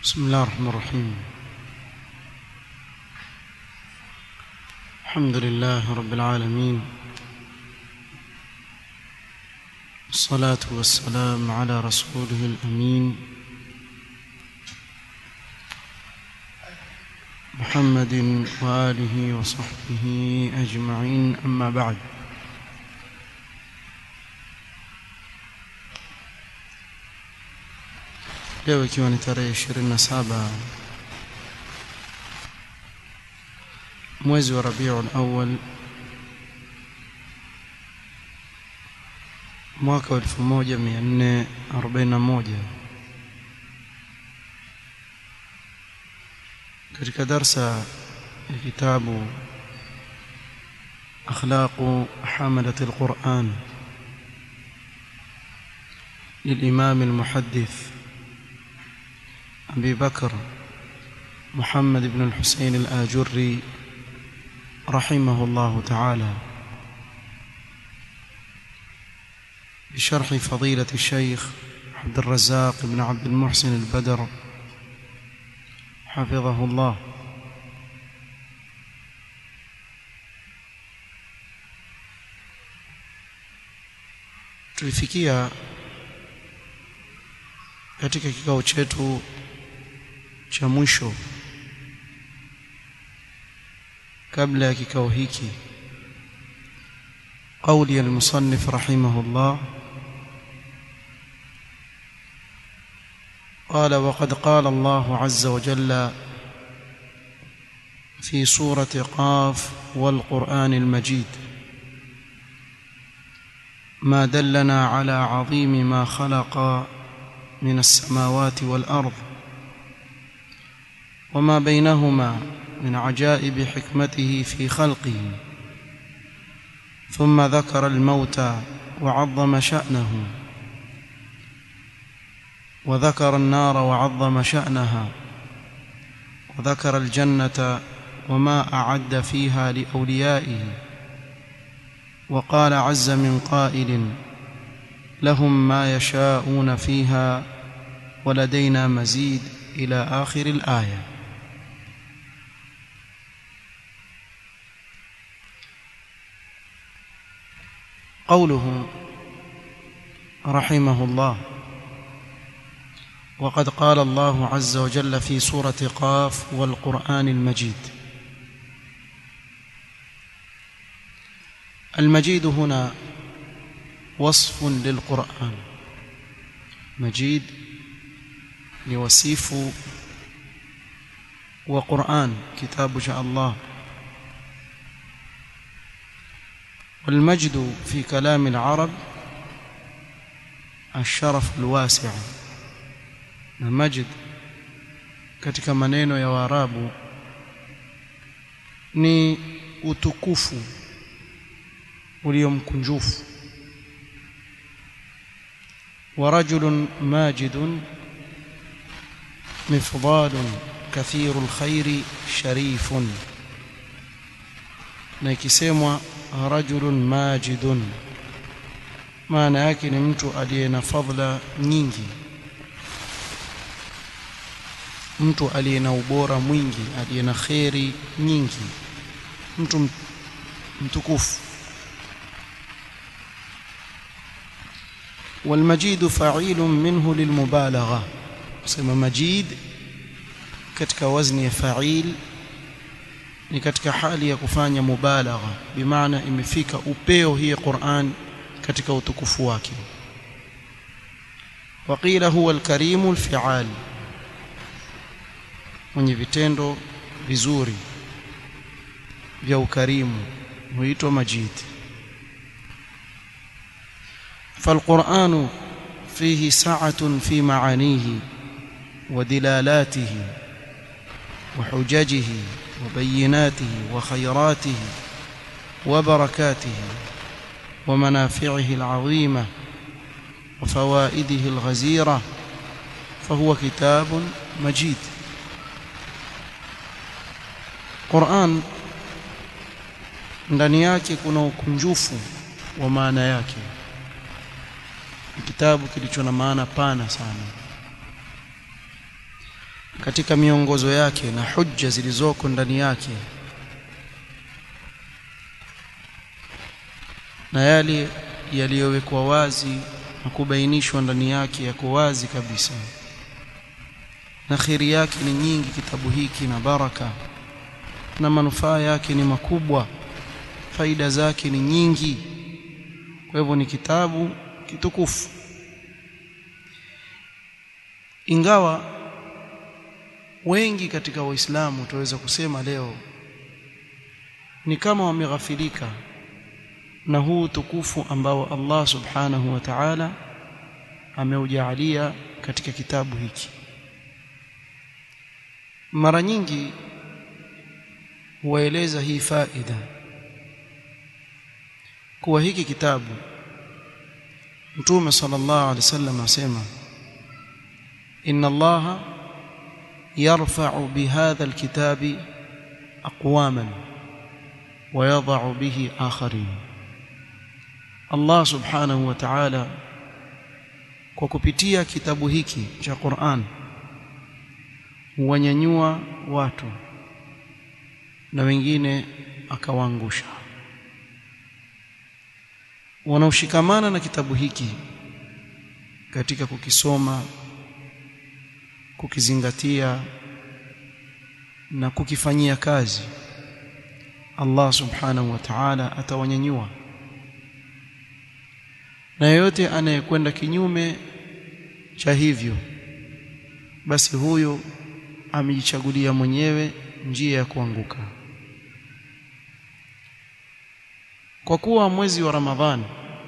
بسم الله الرحمن الرحيم الحمد لله رب العالمين الصلاة والسلام على رسوله الأمين محمد وآله وصحبه أجمعين أما بعد leo ikiwa ni tarehe 27 mwezi wa Rabiul Awwal mwaka wa 1441 katika darsa ya kitabu akhlaqu hamalat alquran للإمام المحدث أبي بكر محمد بن الحسين الآجري رحمه الله تعالى بشرح فضيلة الشيخ عبد الرزاق بن عبد المحسن البدر حفظه الله tulifikia katika kikao chetu cha mwisho kabla ya kikao hiki قولي المصنف رحمه الله قال وقد قال الله عز وجل في سورة قاف والقرآن المجيد ما دلنا على عظيم ما خلق من السماوات والأرض وما بينهما من عجائب حكمته في خلقه ثم ذكر الموت وعظم شأنه وذكر النار وعظم شأنها وذكر الجنة وما أعد فيها لأوليائه وقال عز من قائل لهم ما يشاءون فيها ولدينا مزيد إلى آخر الآية قوله رحمه الله وقد قال الله عز وجل في سورة قاف والقرآن المجيد المجيد هنا وصف للقرآن مجيد لوصيف وقرآن كتاب شاء الله والمجد في كلام العرب الشرف الواسع المجد katika maneno ya Waarabu ni utukufu uliomkunjufu ورجل ماجد مفضال كثير الخير شريف na ikisemwa rajulun majidun maana yake ni mtu aliye na fadhila nyingi mtu aliye na ubora mwingi aliye na kheri nyingi mtu mtukufu والمجيد فعيل منه للمبالغه sema majid katika wazni ya fa'il ni katika hali ya kufanya mubalagha bimaana imefika upeo hii Qur'an katika utukufu wake waqila huwa alkarimu alfi'al mwenye vitendo vizuri vya ukarimu huitwa majid فالقرآن فيه سعة في معانيه ودلالاته وحججه وبيناته وخيراته وبركاته ومنافعه العظيمة وفوائده الغزيرة فهو كتاب مجيد قرآن ndani yake kuna ukunjufu wa maana yake kitabu kilicho na maana pana sana katika miongozo yake na hujja zilizoko ndani yake na yale yaliyowekwa wazi na kubainishwa ndani yake yako wazi kabisa na khiri yake ni nyingi kitabu hiki na baraka na manufaa yake ni makubwa faida zake ni nyingi kwa hivyo ni kitabu kitukufu ingawa wengi katika waislamu tuweza kusema leo ni kama wameghafilika na huu tukufu ambao Allah subhanahu wa ta'ala ameujalia katika kitabu hiki mara nyingi huwaeleza hii faida kuwa hiki kitabu Mtume sallallahu alaihi wasallam asema inna Allah yarfa'u bihadha alkitabi aqwaman wa yadh'u bihi akharin Allah subhanahu wa ta'ala kwa kupitia kitabu hiki cha Qur'an huwanyanyua watu na wengine akawaangusha wanaoshikamana na kitabu hiki katika kukisoma kukizingatia na kukifanyia kazi Allah subhanahu wa ta'ala atawanyanyua na yeyote anayekwenda kinyume cha hivyo basi huyo amejichagulia mwenyewe njia ya kuanguka kwa kuwa mwezi wa Ramadhani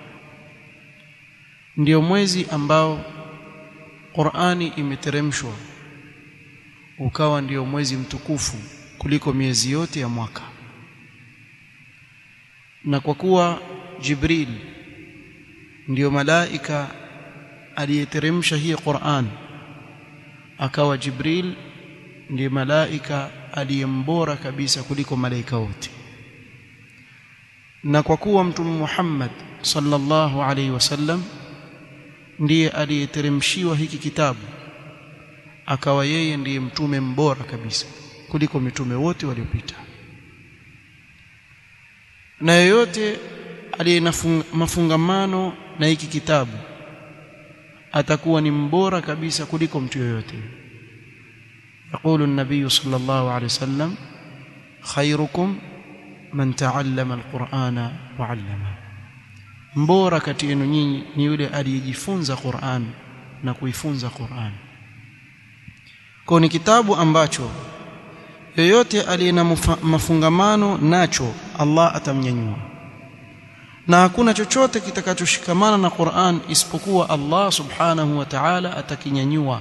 ndio mwezi ambao Qur'ani imeteremshwa ukawa ndio mwezi mtukufu kuliko miezi yote ya mwaka na kwa kuwa Jibril ndiyo malaika aliyeteremsha hii Qur'an akawa Jibril ndiye malaika aliyembora kabisa kuliko malaika wote na kwa kuwa mtume Muhammad sallallahu alaihi wasallam ndiye aliyeteremshiwa hiki kitabu akawa yeye ndiye mtume mbora kabisa kuliko mitume wote waliopita na yeyote aliye na mafungamano na hiki kitabu atakuwa ni mbora kabisa kuliko mtu yoyote يقول النبي صلى الله عليه وسلم خيركم من تعلم القرآن وعلمه mbora kati yenu nyinyi ni yule aliyejifunza Qur'an na kuifunza Qur'an kwa ni kitabu ambacho yoyote aliye na mafungamano nacho Allah atamnyanyua na hakuna chochote kitakachoshikamana na Qur'an isipokuwa Allah subhanahu wa ta'ala atakinyanyua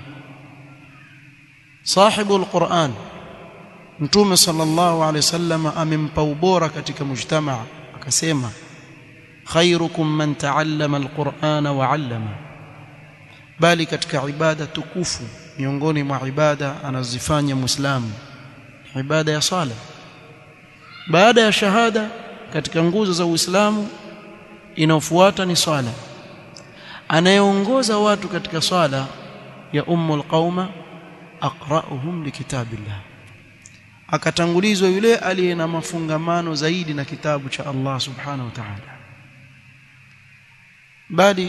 sahibu alquran mtume sallallahu alaihi wasallam amempa ubora katika mujtamaa akasema khairukum man taallama alqur'ana wa 'allama bali katika ibada tukufu miongoni mwa ibada anazifanya muislamu ibada ya sala baada ya shahada katika nguzo za Uislamu inayofuata ni swala anayeongoza watu katika swala ya ummul qauma aqra'uhum likitabillah akatangulizwa yule aliye na mafungamano zaidi na kitabu cha Allah subhanahu wa ta'ala bali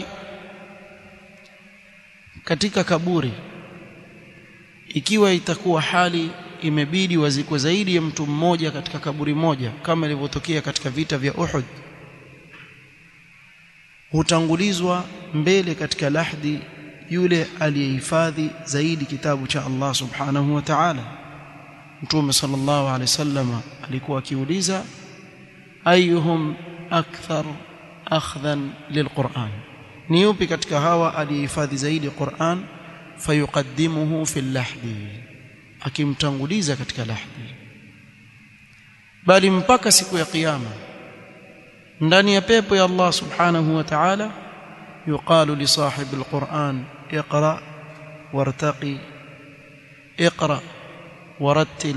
katika kaburi ikiwa itakuwa hali imebidi wazikwe zaidi ya mtu mmoja katika kaburi moja kama ilivyotokea katika vita vya Uhud hutangulizwa mbele katika lahdi yule aliyehifadhi zaidi kitabu cha Allah subhanahu wa ta'ala Mtume sallallahu alaihi wasallam alikuwa akiuliza ayuhum akthar akhdhan lilquran ni yupi katika hawa aliyehifadhi zaidi Qur'an fayuqaddimuhu fil lahdi akimtanguliza katika lahdi bali mpaka siku ya kiyama ndani ya pepo ya Allah subhanahu wa ta'ala yuqalu li sahib alquran iqra wartaqi iqra warattil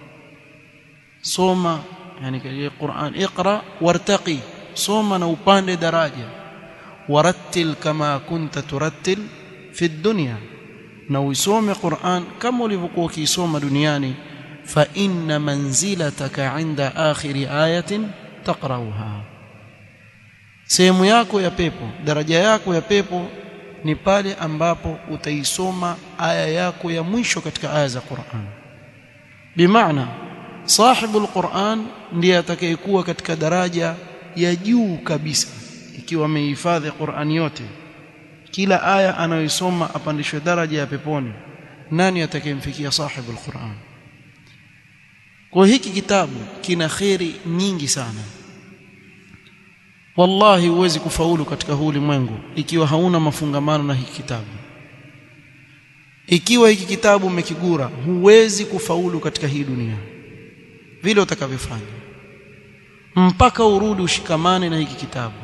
soma yani katika Qur'an iqra wartaqi soma na upande daraja warattil kama kunta turattil fi dunya na uisome Qur'an kama ulivyokuwa ukiisoma duniani fa inna manzilataka inda akhiri ayatin taqrauha sehemu yako ya pepo daraja yako ya pepo ni pale ambapo utaisoma aya yako ya mwisho katika aya za Qur'an bimaana sahibu alquran ndiye atakayekuwa katika daraja ya juu kabisa ikiwa amehifadhi Qur'an yote kila aya anayoisoma apandishwe daraja ya peponi nani atakayemfikia sahibu alquran kwa hiki kitabu kina kheri nyingi sana wallahi huwezi kufaulu katika huu ulimwengu ikiwa hauna mafungamano na hiki kitabu ikiwa hiki kitabu umekigura huwezi kufaulu katika hii dunia vile utakavyofanya mpaka urudi ushikamane na hiki kitabu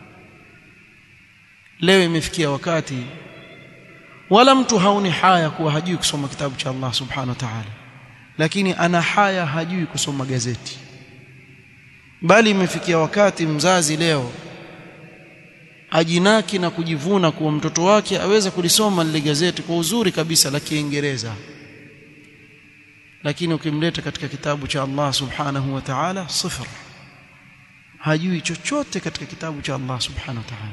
leo imefikia wakati wala mtu haoni haya kuwa hajui kusoma kitabu cha Allah subhanahu wa ta'ala lakini ana haya hajui kusoma gazeti bali imefikia wakati mzazi leo ajinaki na kujivuna kuwa mtoto wake aweza kulisoma lile gazeti kwa uzuri kabisa la Kiingereza lakini ukimleta katika kitabu cha Allah subhanahu wa ta'ala sifr hajui chochote katika kitabu cha Allah subhanahu wa ta'ala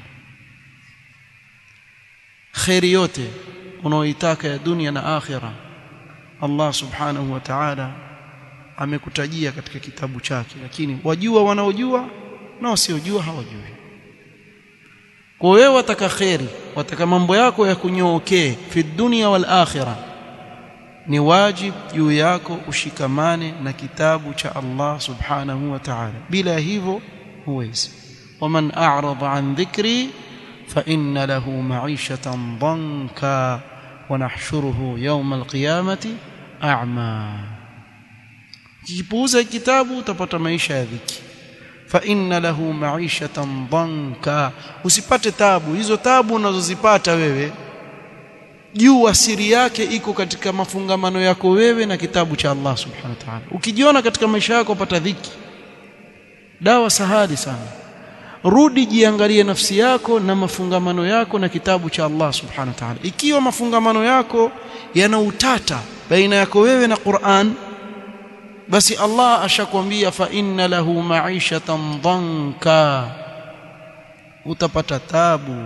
khairi yote unaoitaka ya dunia na akhira Allah subhanahu wa ta'ala amekutajia katika kitabu chake lakini wajua wanaojua na wasiojua hawajui kwa wewe wataka khairi wataka mambo yako ya kunyookee fi dunya wal akhirah ni wajib juu yako ushikamane na kitabu cha Allah subhanahu wa ta'ala bila hivyo huwezi waman a'rada an dhikri fa inna lahu ma'ishatan dhanka wa nahshuruhu yawm al-qiyamati a'ma kipuuza kitabu utapata maisha ya dhiki fa inna lahu ma'ishatan dhanka usipate tabu hizo tabu unazozipata wewe jua siri yake iko katika mafungamano yako wewe na kitabu cha Allah subhanahu wa ta'ala ukijiona katika maisha yako upata dhiki dawa sahali sana rudi jiangalie nafsi yako na mafungamano yako na kitabu cha Allah subhanahu wa ta'ala ikiwa mafungamano yako yana utata baina yako wewe na Qur'an basi Allah ashakwambia fa inna lahu ma'ishatan dhanka utapata tabu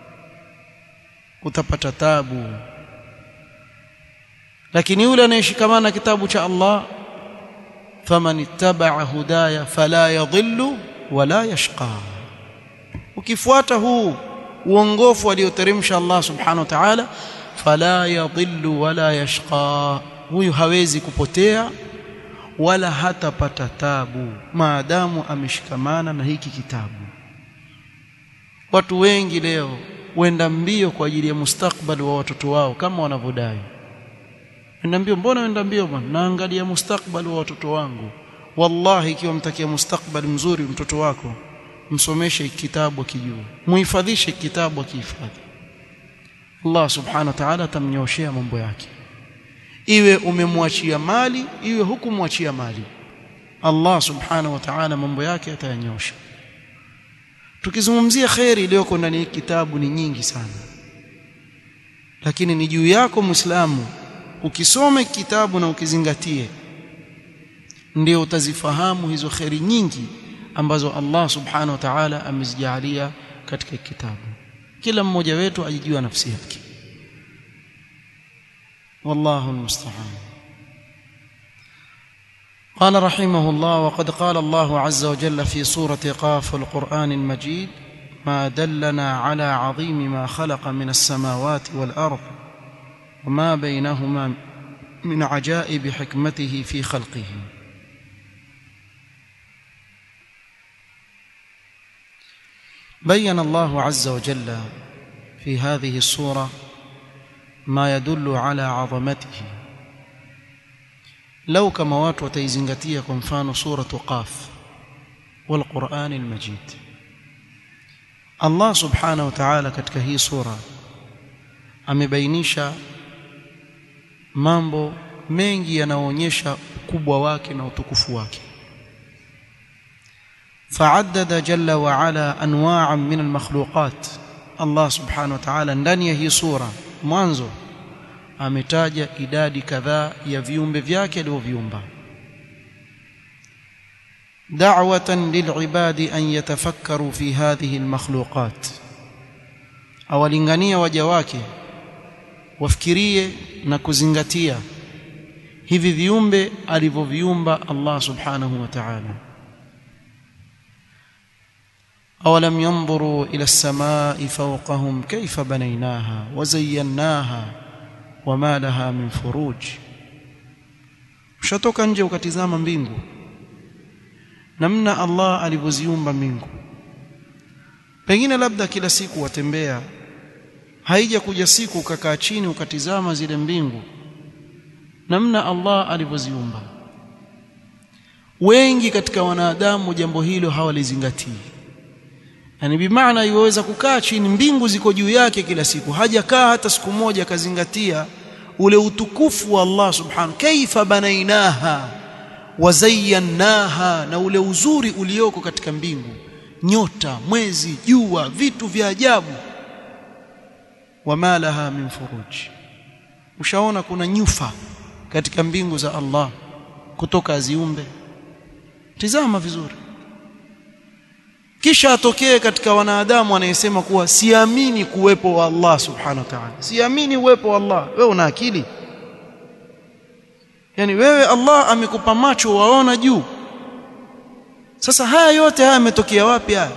utapata tabu lakini yule anayeshikamana na kitabu cha Allah faman ittaba'a hudaya fala yadhillu wala yashqa ukifuata huu uongofu alioteremsha Allah subhanahu wa ta'ala fala yadhillu wala yashqa huyu hawezi kupotea wala hatapata tabu maadamu ameshikamana na hiki kitabu watu wengi leo wenda mbio kwa ajili ya mustakbali wa watoto wao kama wanavyodai wenda mbio mbona wenda mbio bwana naangalia mustakbali wa watoto wangu wallahi ikiwa mtakia mustakbali mzuri mtoto wako msomeshe kitabu akijua muhifadhishe kitabu akihifadhi Allah subhanahu wa ta'ala atamnyoshea mambo yake iwe umemwachia mali iwe hukumwachia mali Allah subhanahu wa ta'ala mambo yake atayanyosha tukizungumzia khairi iliyoko ndani ya kitabu ni nyingi sana lakini ni juu yako muislamu ukisome kitabu na ukizingatie ndio utazifahamu hizo khairi nyingi ambazo Allah subhanahu wa ta'ala amezijalia katika kitabu kila mmoja wetu ajijua nafsi yake والله المستعان قال رحمه الله وقد قال الله عز وجل في سورة قاف القرآن المجيد ما دلنا على عظيم ما خلق من السماوات والأرض وما بينهما من عجائب حكمته في خلقه بين الله عز وجل في هذه السورة ما يدل على عظمته لو كما watu wataizingatia kwa mfano suratu qaf والقرآن المجيد Allah subhanahu wa ta'ala katika hii sura amebainisha mambo mengi yanayoonyesha ukubwa wake na utukufu wake فعدد جل وعلا انواعا من المخلوقات Allah subhanahu wa ta'ala ndani ya hii sura mwanzo ametaja idadi kadhaa ya viumbe vyake alivyoviumba da'watan lil'ibadi an yatafakkaru fi hadhihi almakhluqat awalingania waja wake wafikirie na kuzingatia hivi viumbe alivyoviumba Allah subhanahu wa ta'ala أولم ينظروا إلى السماء فوقهم كيف بنيناها وزيناها وما لها من فروج ushatoka nje ukatizama mbingu namna Allah alivyoziumba mbingu pengine labda kila siku watembea haija kuja siku ukakaa chini ukatizama zile mbingu namna Allah alivyoziumba wengi katika wanadamu jambo hilo hawalizingatii yani bimaana iweza kukaa chini mbingu ziko juu yake kila siku hajakaa hata siku moja akazingatia ule utukufu wa Allah subhanahu kaifa banainaha wazayyannaha na ule uzuri ulioko katika mbingu nyota mwezi jua vitu vya ajabu wama laha min furuj ushaona kuna nyufa katika mbingu za Allah kutoka aziumbe tizama vizuri kisha atokee katika wanadamu anayesema kuwa siamini kuwepo wa Allah subhanahu wa ta'ala siamini uwepo wa Allah wewe una akili yani wewe Allah amekupa macho waona juu sasa haya yote haya yametokea wapi haya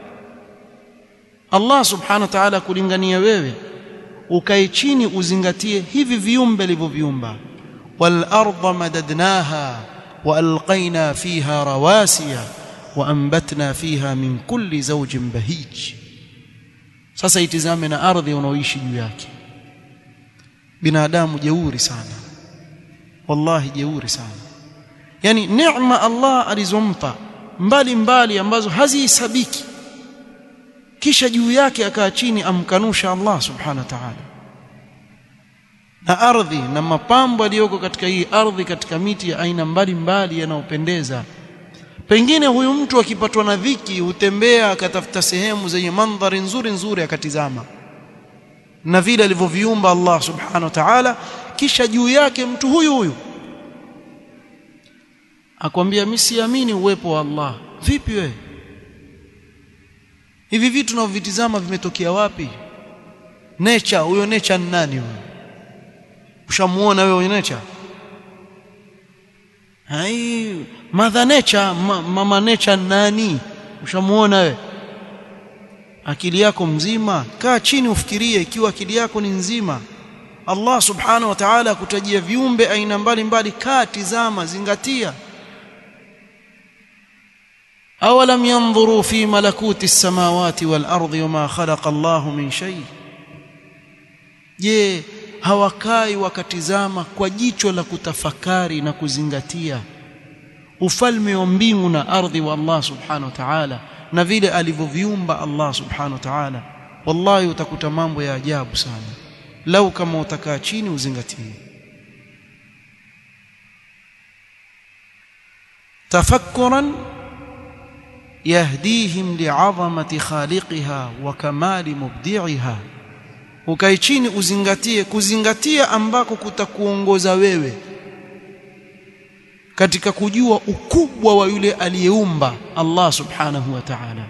Allah subhanahu wa ta'ala kulingania wewe ukae chini uzingatie hivi viumbe alivyoviumba wal arda madadnaha wa alqaina fiha rawasiya waambatna fiha min kulli zawjin bahij sasa itizame na ardhi unaoishi juu yake binadamu jeuri sana wallahi jeuri sana yani neema Allah alizompa mbali mbali ambazo hazihesabiki kisha juu yake akaa chini amkanusha Allah subhanahu wa ta'ala na ardhi na mapambo yaliyoko katika hii ardhi katika miti ya aina mbalimbali yanayopendeza pengine huyu mtu akipatwa na dhiki hutembea akatafuta sehemu zenye mandhari nzuri nzuri akatizama na vile alivyoviumba Allah subhanahu wa ta'ala kisha juu yake mtu huyu huyu akwambia mimi siamini uwepo wa Allah vipi wewe hivi vitu tunavyovitizama vimetokea wapi nature huyo nature ni nani huyo ushamuona wewe huyo nature hai mother nature ma, mama nature nani ushamuona wewe akili yako mzima kaa chini ufikirie ikiwa akili yako ni nzima Allah subhanahu wa ta'ala kutajia viumbe aina mbalimbali kaa tizama zingatia awalam yanzuru fi malakuti as-samawati wal ardi wama khalaqa Allah min shay je hawakai wakatizama kwa jicho la kutafakari na kuzingatia ufalme wa mbingu na ardhi wa Allah subhanahu wa ta'ala na vile alivyoviumba Allah subhanahu wa ta'ala wallahi utakuta mambo ya ajabu sana lau kama utakaa chini uzingatie tafakkuran yahdihim li'azamati khaliqiha wa kamali mubdi'iha ukae chini uzingatie kuzingatia ambako kutakuongoza wewe katika kujua ukubwa wa yule aliyeumba Allah subhanahu wa ta'ala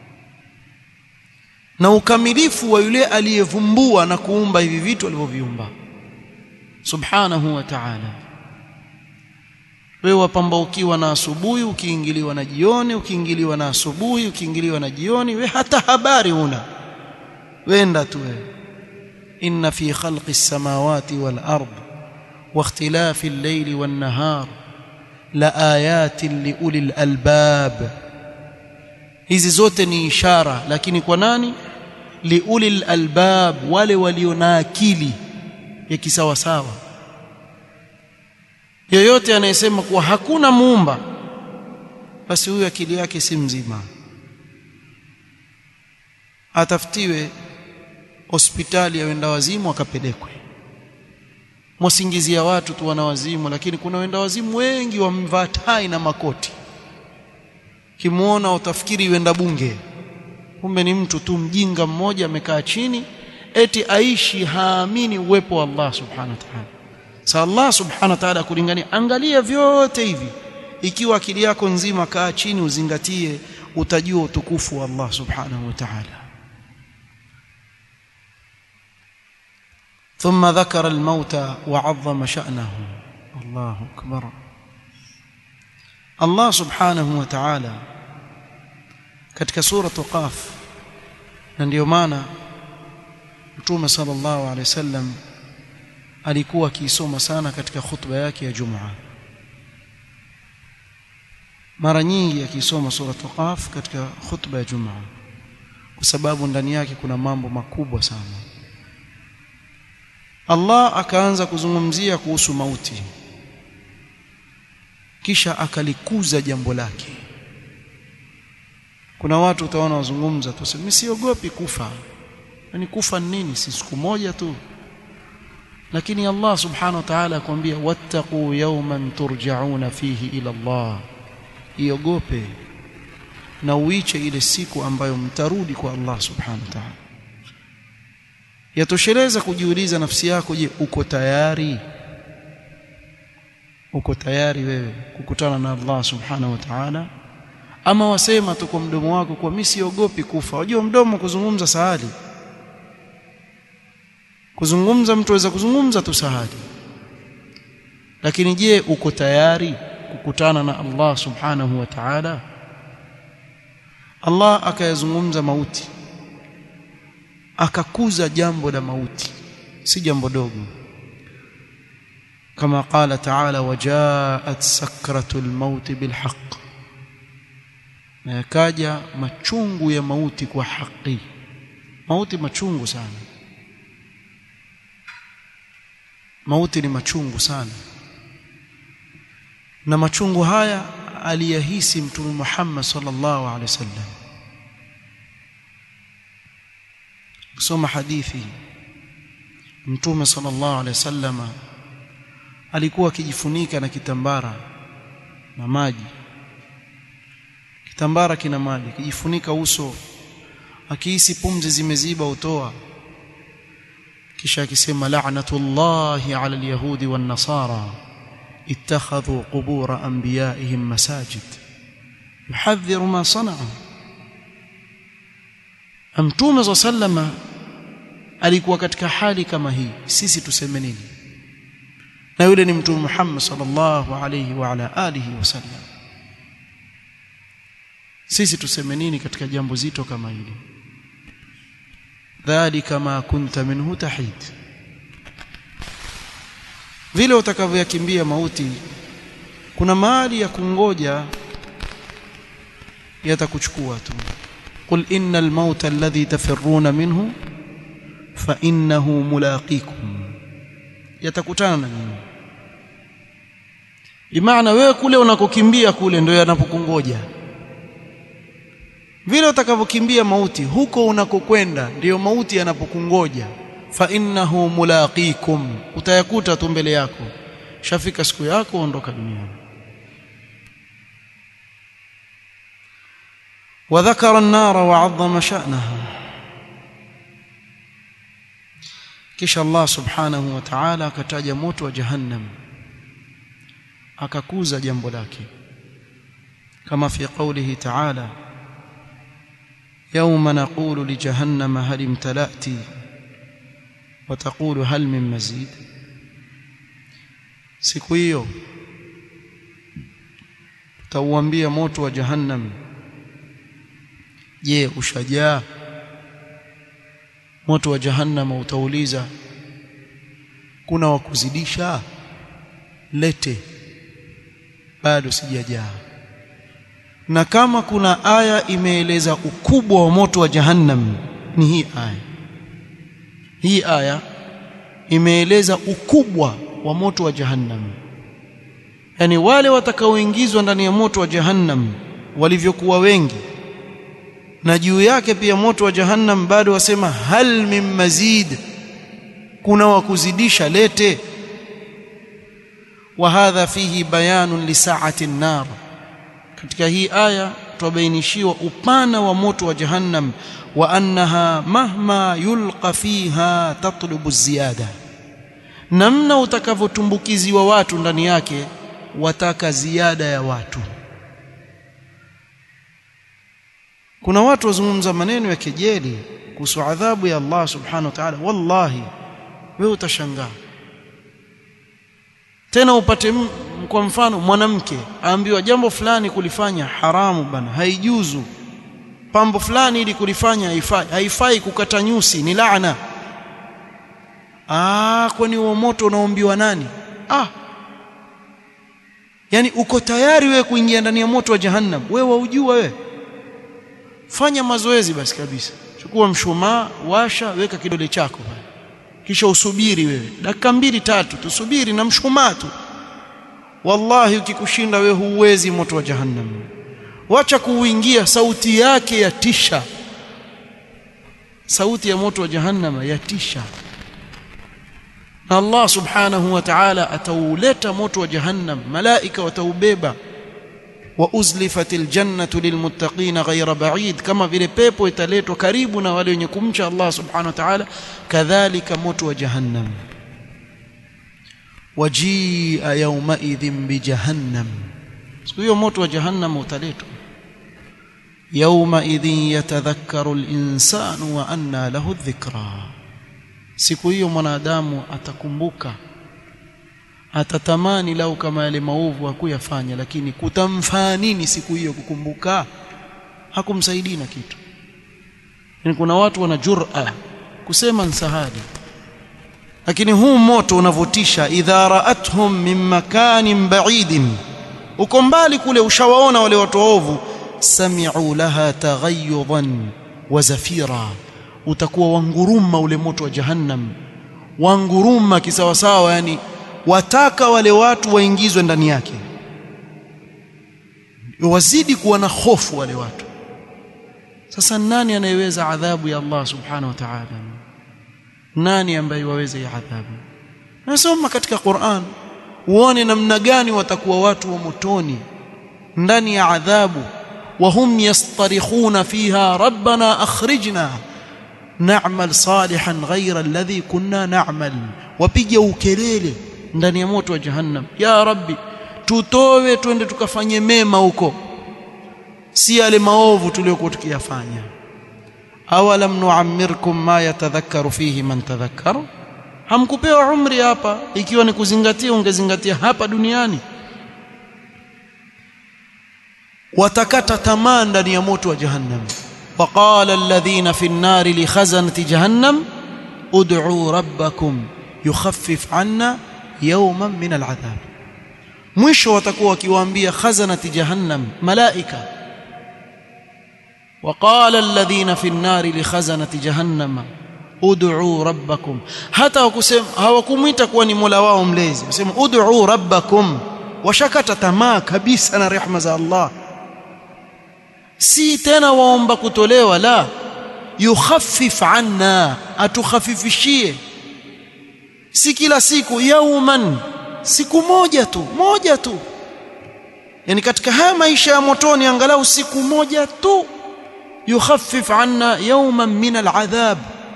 na ukamilifu wa yule aliyevumbua na kuumba hivi vitu alivyoviumba subhanahu wa ta'ala wewe wapambaukiwa na asubuhi ukiingiliwa na jioni ukiingiliwa na asubuhi ukiingiliwa na jioni we hata habari una wenda tu wewe inna fi khalqi as-samawati wal ard wa ikhtilafi al-layli wan nahar la ayatin li ulil albab hizi zote ni ishara lakini kwa nani li ulil albab wale walio na akili ya kisawasawa yoyote anayesema kuwa hakuna muumba basi huyu akili yake si mzima atafutiwe hospitali ya wenda wazimu akapelekwe mwasingizia watu tu wana wazimu lakini kuna wenda wazimu wengi wamevaa tai na makoti kimuona utafikiri wenda bunge kumbe ni mtu tu mjinga mmoja amekaa chini eti aishi haamini uwepo wa Allah subhanahu wa ta'ala sa Allah subhanahu wa ta'ala kulingania angalia vyote hivi ikiwa akili yako nzima kaa chini uzingatie utajua utukufu wa Allah subhanahu wa ta'ala ثم ذكر الموت وعظم شأنه الله أكبر الله سبحانه وتعالى katika sura Qaf na ndio maana Mtume sallallahu alaihi wasallam alikuwa akiisoma sana katika khutba yake ya Jumaa mara nyingi akisoma sura Qaf katika khutba ya Jumaa kwa sababu ndani yake kuna mambo makubwa sana Allah akaanza kuzungumzia kuhusu mauti kisha akalikuza jambo lake kuna watu utaona wazungumza tu mimi siogopi kufa yani kufa nini si siku moja tu lakini Allah subhanahu wa ta'ala akwambia wattaqu yawman turja'una fihi ila Allah iogope na uiche ile siku ambayo mtarudi kwa Allah subhanahu wa ta'ala yatosheleza kujiuliza nafsi yako je uko tayari uko tayari wewe kukutana na Allah subhanahu wa ta'ala ama wasema tu kwa mdomo wako kwa mimi siogopi kufa unajua mdomo kuzungumza sahali kuzungumza mtu aweza kuzungumza tu sahali lakini je uko tayari kukutana na Allah subhanahu wa ta'ala Allah akayazungumza mauti akakuza jambo la mauti si jambo dogo kama qala ta'ala wajaat sakratul maut bilhaq na yakaja machungu ya mauti kwa haki mauti machungu sana mauti ni machungu sana na machungu haya aliyahisi mtume Muhammad sallallahu alaihi wasallam kusoma hadithi mtume sallallahu alaihi wasallam alikuwa akijifunika na kitambara na maji kitambara kina maji akijifunika uso akihisi pumzi zimeziba utoa kisha akisema la'natullahi 'ala al-yahudi wan-nasara ittakhadhu qubur anbiya'ihim masajid yuhadhdhiru ma sana'u Mtume sallama alikuwa katika hali kama hii sisi tuseme nini na yule ni mtume Muhammad sallallahu alayhi wa ala alihi wasallam sisi tuseme nini katika jambo zito kama hili dhalika ma kunta minhu tahid vile utakavyoyakimbia mauti kuna mahali ya kungoja yatakuchukua tu قل إن الموت الذي تفرون منه فإنه ملاقيكم yatakutana na nyinyi bimaana wewe kule unakokimbia kule ndio yanapokungoja vile utakavyokimbia mauti huko unakokwenda ndiyo mauti yanapokungoja fa innahu mulaqikum utayakuta tu mbele yako shafika siku yako ondoka duniani وذكر النار وعظم شأنها kisha Allah subhanahu wa ta'ala akataja moto wa jahannam akakuza jambo lake kama fi qawlihi ta'ala yawma naqulu li jahannama hal imtala'ti wa taqulu hal min mazid siku hiyo tauambia moto wa jahannam je ushajaa moto wa jahannama utauliza kuna wa kuzidisha lete bado sijajaa na kama kuna aya imeeleza ukubwa wa moto wa jahannam ni hii aya hii aya imeeleza ukubwa wa moto wa jahannam yani wale watakaoingizwa ndani ya moto wa jahannam walivyokuwa wengi na juu yake pia moto wa jahannam bado wasema hal min mazid kuna wa kuzidisha lete wa hadha fihi bayanun li sa'ati an-nar katika hii aya twabainishiwa upana wa moto wa jahannam wa annaha mahma yulqa fiha tatlubu ziyada namna utakavyotumbukiziwa watu ndani yake wataka ziada ya watu kuna watu wazungumza maneno ya kejeli kuhusu adhabu ya Allah subhanahu wa ta'ala wallahi wewe utashangaa tena upate kwa mfano mwanamke aambiwa jambo fulani kulifanya haramu bana haijuzu pambo fulani ili kulifanya haifai haifai kukata nyusi ni laana ah kwani huo moto unaombiwa nani ah yani uko tayari wewe kuingia ndani ya moto wa jahannam wewe waujua wewe fanya mazoezi basi kabisa chukua mshumaa washa weka kidole chako pale kisha usubiri wewe dakika mbili tatu tusubiri na mshumaa tu wallahi ukikushinda wewe huwezi moto wa jahannam wacha kuuingia sauti yake yatisha sauti ya moto wa jahannam yatisha na Allah subhanahu wa ta'ala atauleta moto wa jahannam malaika wataubeba wa uzlifatil jannatu lilmuttaqin ghayra ba'id kama vile pepo italetwa karibu na wale wenye kumcha Allah subhanahu wa ta'ala kadhalika moto wa jahannam wajia yawma idhin bi jahannam siku hiyo moto wa jahannam utaletwa yawma idhin yatadhakkaru al-insanu wa anna lahu dhikra siku hiyo mwanadamu atakumbuka atatamani lau kama yale maovu hakuyafanya lakini kutamfaa nini siku hiyo kukumbuka hakumsaidii na kitu yani kuna watu wana jur'a kusema nsahadi lakini huu moto unavotisha idha ra'athum min makanin ba'idin uko mbali kule ushawaona wale watu waovu sami'u laha taghayyudan wa zafira utakuwa wanguruma ule moto wa jahannam wanguruma kisawasawa yani wataka wale watu waingizwe ndani yake wazidi kuwa na hofu wale watu sasa nani anayeweza adhabu ya Allah subhanahu wa ta'ala nani ambaye waweza ya adhabu nasoma katika Qur'an uone namna gani watakuwa watu wa motoni ndani ya adhabu وهم يصطرخون فيها ربنا أخرجنا نعمل صالحا غير الذي كنا نعمل وبيجا ukelele ndani ya moto wa jahannam ya rabbi tutowe twende tukafanye mema huko si yale maovu tuliyokuwa tukiyafanya awalam nuammirkum ma yatadhakkaru fihi man tadhakkara hamkupewa umri hapa ikiwa ni kuzingatia ungezingatia hapa duniani watakata tamaa ndani ya moto wa jahannam وقال الذين في النار لخزنة جهنم ادعوا ربكم يخفف عنا يوما من العذاب mwisho watakuwa wakiwaambia khazanati jahannam malaika وقال الذين في النار لخزنة جهنم ادعوا ربكم hata wakusema hawakumuita kuwa ni Mola wao mlezi wasema ud'u rabbakum washakata tamaa kabisa na rehema za Allah si tena waomba kutolewa la yukhaffif anna atukhafifishie si kila siku yauman siku moja tu moja tu yani katika haya maisha ya motoni angalau siku moja tu yukhaffif anna yawman min al'adhab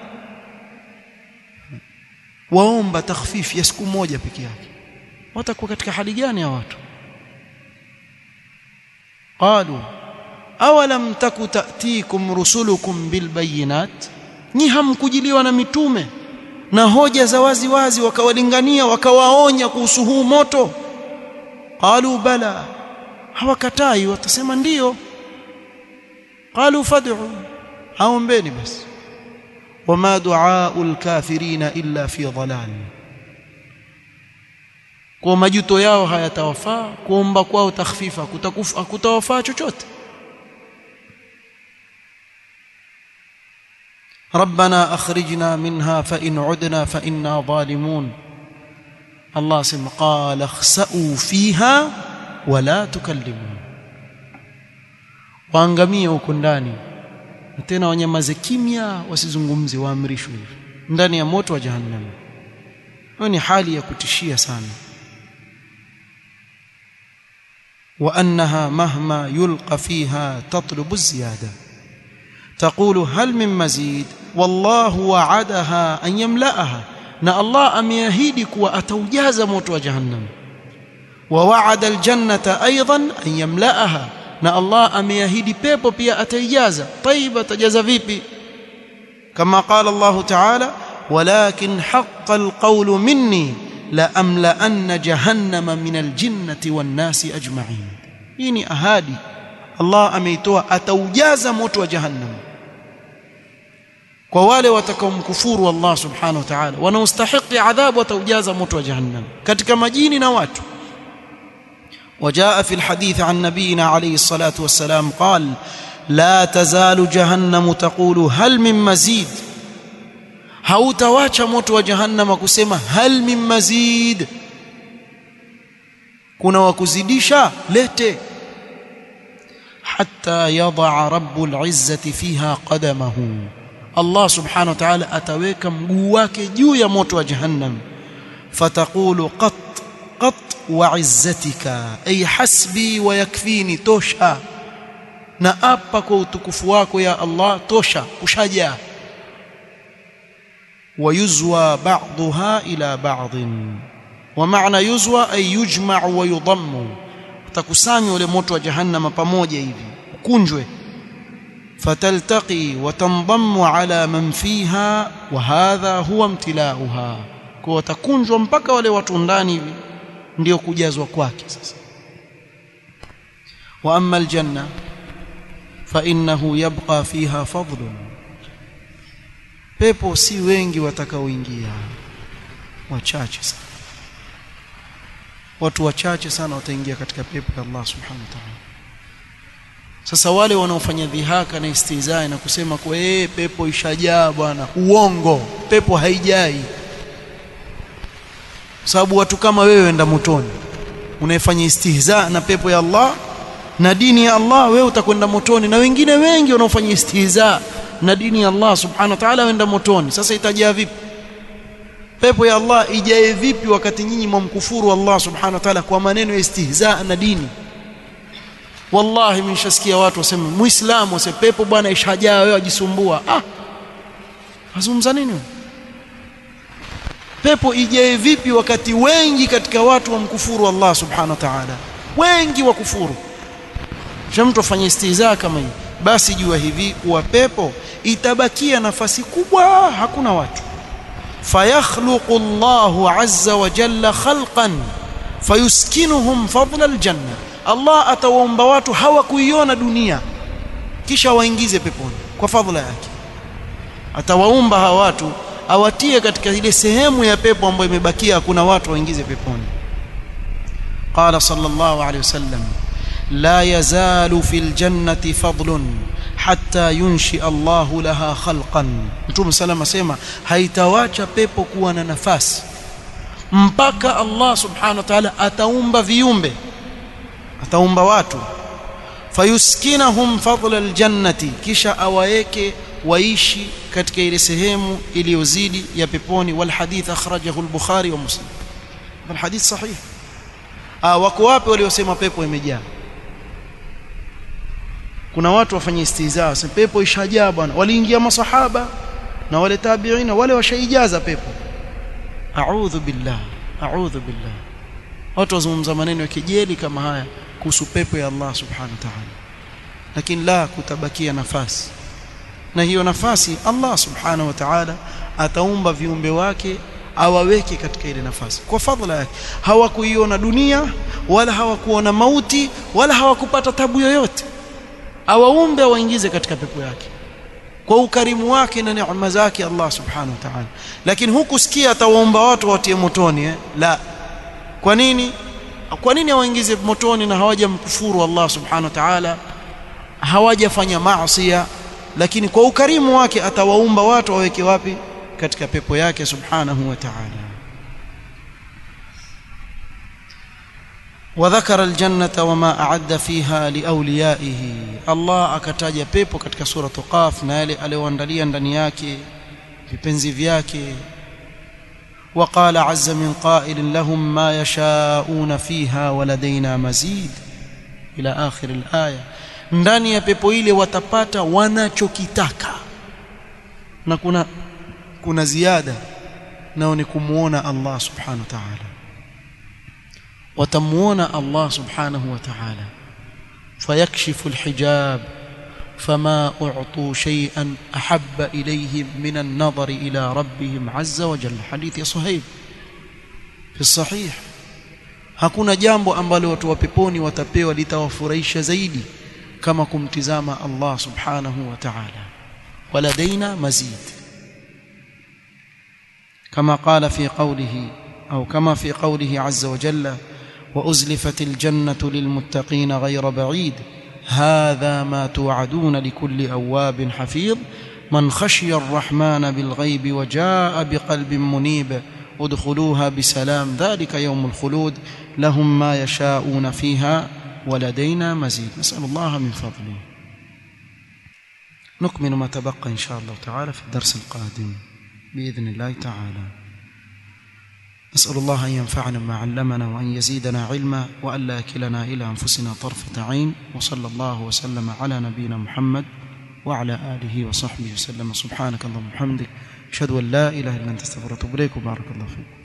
waomba takhfif ya siku moja peke yake watakuwa katika hali gani ya watu qalu awalam taku ta'tikum rusulukum bilbayinat ni hamkujiliwa na mitume na hoja za wazi wazi wakawalingania wakawaonya kuhusu huu moto qalu bala hawakatai watasema ndiyo qalu fad'u aombeni basi wama du'aul kafirina illa fi dhalal kwa majuto yao hayatawafaa kuomba kwao takhfifa kutakufa kutawafaa chochote ربنا اخرجنا منها فان عدنا فانا ظالمون الله سم قال اخسئوا فيها ولا تكلمون waangamie huko ndani na tena wanyamaze kimya wasizungumze waamrishwe hivi ndani ya moto wa jahannam hiyo ni hali ya kutishia sana وأنها مهما يلقى فيها تطلب الزيادة تقول هل من مزيد والله وعدها أن يملأها na Allah ameahidi kuwa ataujaza moto wa jahannam wa wa'ada aljannata aidan an yamla'aha na Allah ameahidi pepo pia ataijaza tayib atajaza vipi kama qala Allah ta'ala walakin haqqa alqawlu minni la amla'anna jahannama min aljinnati wan nasi ajma'in hii ni ahadi Allah ameitoa ataujaza moto wa jahannam kwa wale watakaomkufuru Allah subhanahu wa ta'ala wanaostahili adhabu wataujaza moto wa jahannam katika majini na watu وجاء في الحديث عن نبينا عليه الصلاة والسلام قال لا تزال جهنم تقول هل من مزيد hautawacha moto wa jahannama kusema hal min mazid kuna wakuzidisha lete hatta yadaa rabbul izzati fiha qadamahu Allah subhanahu wa ta'ala ataweka mguu wake juu ya moto wa jahannam fataqulu qat qat wa izzatika ay hasbi wa yakfini tosha na apa kwa utukufu wako ya Allah tosha kushajaa ويزوى بعضها إلى بعض ومعنى يزوى أي يجمع ويضم تكسامي ule moto wa jahannama pamoja hivi kunjwe فتلتقي وتنضم على من فيها وهذا هو امتلاؤها kwa takunjwa mpaka wale watu ndani hivi ndio kujazwa kwake sasa wa amma aljanna fa innahu yabqa fiha fadlun pepo si wengi watakaoingia wachache sana watu wachache sana wataingia katika pepo ya Allah subhanahu wa ta'ala sasa wale wanaofanya dhihaka na istizai na kusema kwa eh pepo ishajaa bwana uongo pepo haijai sababu watu kama wewe enda motoni unaifanya istihza na pepo ya Allah na dini ya Allah wewe utakwenda motoni na wengine wengi wanaofanya istihza na dini ya Allah subhanahu wa ta'ala wenda motoni sasa itajaa vipi pepo ya Allah ijae vipi wakati nyinyi mwamkufuru Allah subhanahu wa ta'ala kwa maneno ya istihza na dini wallahi mnishasikia watu waseme muislamu wase pepo bwana ishajaa wewe ajisumbua ah azungumza nini pepo ijae vipi wakati wengi katika watu wamkufuru Allah subhanahu wa ta'ala wengi wakufuru mtu afanye istihza kama hii basi jua hivi kuwa pepo itabakia nafasi kubwa hakuna watu fayakhluqu Allahu azza wa jalla khalqan fayuskinuhum fadla aljanna Allah atawaomba watu hawakuiona dunia kisha waingize peponi kwa fadhila yake atawaumba hawa watu awatie katika ile sehemu ya pepo ambayo imebakia hakuna watu waingize peponi qala sallallahu alayhi wasallam لا يزال في الجنة فضل حتى ينشئ الله لها خلقا Mtume sallam asema haitawacha pepo kuwa na nafasi mpaka Allah subhanahu wa ta'ala ataumba viumbe ataumba watu fayuskinahum fadla aljannati kisha awaeke waishi katika ile sehemu iliyozidi ya peponi wal hadith akhrajahu al-Bukhari wa Muslim wal hadith sahih ah wako wapi waliosema pepo imejaa kuna watu wafanye istihza wasema pepo ishajaa bwana waliingia masahaba na wale tabiina wale washaijaza pepo a'udhu billah a'udhu billah watu wazungumza maneno ya kejeli kama haya kuhusu pepo ya Allah subhanahu wa ta'ala lakini la kutabakia nafasi na hiyo nafasi Allah subhanahu wa ta'ala ataumba viumbe wake awaweke katika ile nafasi kwa fadhila yake hawakuiona dunia wala hawakuona mauti wala hawakupata tabu yoyote awaumbe waingize katika pepo yake kwa ukarimu wake na neema zake Allah subhanahu wa ta'ala lakini huku sikia atawaomba watu watie motoni eh? la kwa nini kwa nini awaingize motoni na hawajamkufuru Allah subhanahu wa ta'ala hawajafanya maasi lakini kwa ukarimu wake atawaumba watu waweke wapi katika pepo yake subhanahu wa ta'ala وذكر الجنة وما أعد فيها لأوليائه الله akataja pepo katika sura Qaf na yale aliyoandalia ndani yake vipenzi vyake وقال عز من قائل لهم ما يشاءون فيها ولدينا مزيد ila akhir alaya ndani ya pepo ile watapata wanachokitaka na kuna kuna ziada nao ni kumuona Allah subhanahu wa ta'ala watamuona Allah subhanahu wa ta'ala fayakshifu alhijab فما أعطوا شيئا أحب إليهم من النظر إلى ربهم عز وجل حديث يا صهيب في الصحيح hakuna jambo ambalo watu wa peponi watapewa litawafurahisha zaidi kama kumtizama Allah subhanahu wa ta'ala waladaina mazid kama qala fi qawlihi au kama fi qawlihi azza wa jalla wa uzlifatil jannatu lilmuttaqin ghayra ba'id هذا ما توعدون لكل أواب حفيظ من خشي الرحمن بالغيب وجاء بقلب منيب ادخلوها بسلام ذلك يوم الخلود لهم ما يشاءون فيها ولدينا مزيد نسأل الله من فضله نكمل ما تبقى إن شاء الله تعالى في الدرس القادم بإذن الله تعالى نسأل الله أن ينفعنا ما علمنا وأن يزيدنا علما وألا يكلنا إلى أنفسنا طرفة عين وصلى الله وسلم على نبينا محمد وعلى آله وصحبه وسلم سبحانك اللهم وبحمدك أشهد أن لا إله إلا أنت استغفرك وأتوب إليك وبارك الله فيك